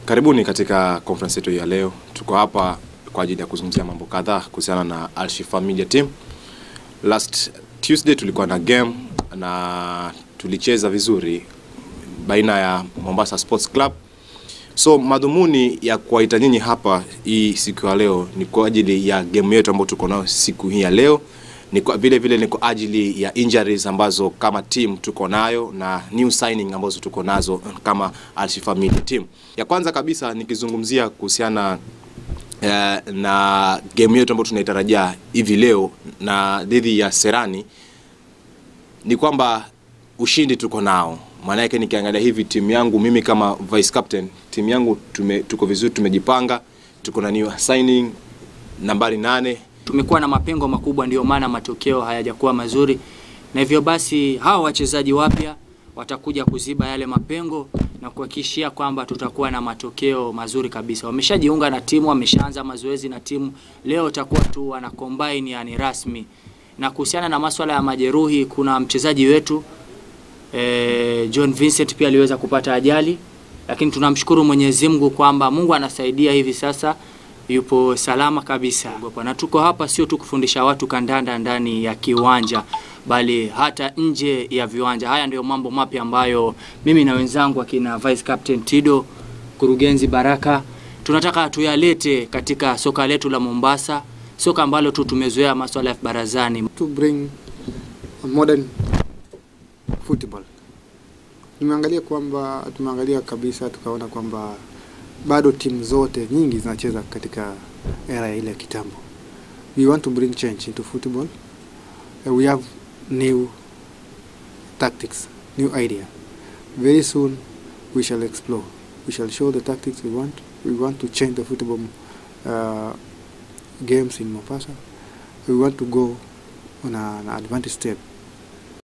Karibuni katika conference yetu ya leo. Tuko hapa kwa ajili ya kuzungumzia mambo kadhaa kuhusiana na Al Shifaa Media Team. Last Tuesday tulikuwa na game na tulicheza vizuri baina ya Mombasa Sports Club. So madhumuni ya kuwaita nyinyi hapa hii siku ya leo ni kwa ajili ya game yetu ambayo tuko nayo siku hii ya leo ni kwa vile vile ni kwa ajili ya injuries ambazo kama team tuko nayo na new signing ambazo tuko nazo kama Al Shifaa Media Team. Ya kwanza kabisa nikizungumzia kuhusiana eh, na game yetu ambayo tunaitarajia hivi leo na dhidi ya Serani ni kwamba ushindi tuko nao. Maana yake nikiangalia hivi timu yangu mimi kama vice captain, timu yangu tume, tuko vizuri, tumejipanga, tuko na new signing nambari nane tumekuwa na mapengo makubwa, ndio maana matokeo hayajakuwa mazuri, na hivyo basi hawa wachezaji wapya watakuja kuziba yale mapengo na kuhakikishia kwamba tutakuwa na matokeo mazuri kabisa. Wameshajiunga na timu, wameshaanza mazoezi na timu, leo utakuwa tu wana combine, yani rasmi. Na kuhusiana na masuala ya majeruhi, kuna mchezaji wetu eh, John Vincent pia aliweza kupata ajali, lakini tunamshukuru Mwenyezi Mungu kwamba Mungu anasaidia hivi sasa yupo salama kabisa. Na tuko hapa sio tu kufundisha watu kandanda ndani ya kiwanja, bali hata nje ya viwanja. Haya ndio mambo mapya ambayo mimi na wenzangu akina Vice Captain Tido, Kurugenzi Baraka tunataka tuyalete katika soka letu la Mombasa, soka ambalo tu tumezoea masuala ya barazani. to bring a modern football. Tumeangalia kwamba tumeangalia kabisa tukaona kwamba bado timu zote nyingi zinacheza katika era ya ile ya kitambo. We want to bring change into football. Uh, we have new tactics, new idea. Very soon we shall explore. We shall show the tactics we want. We want to change the football uh, games in Mombasa. We want to go on a- an advantage step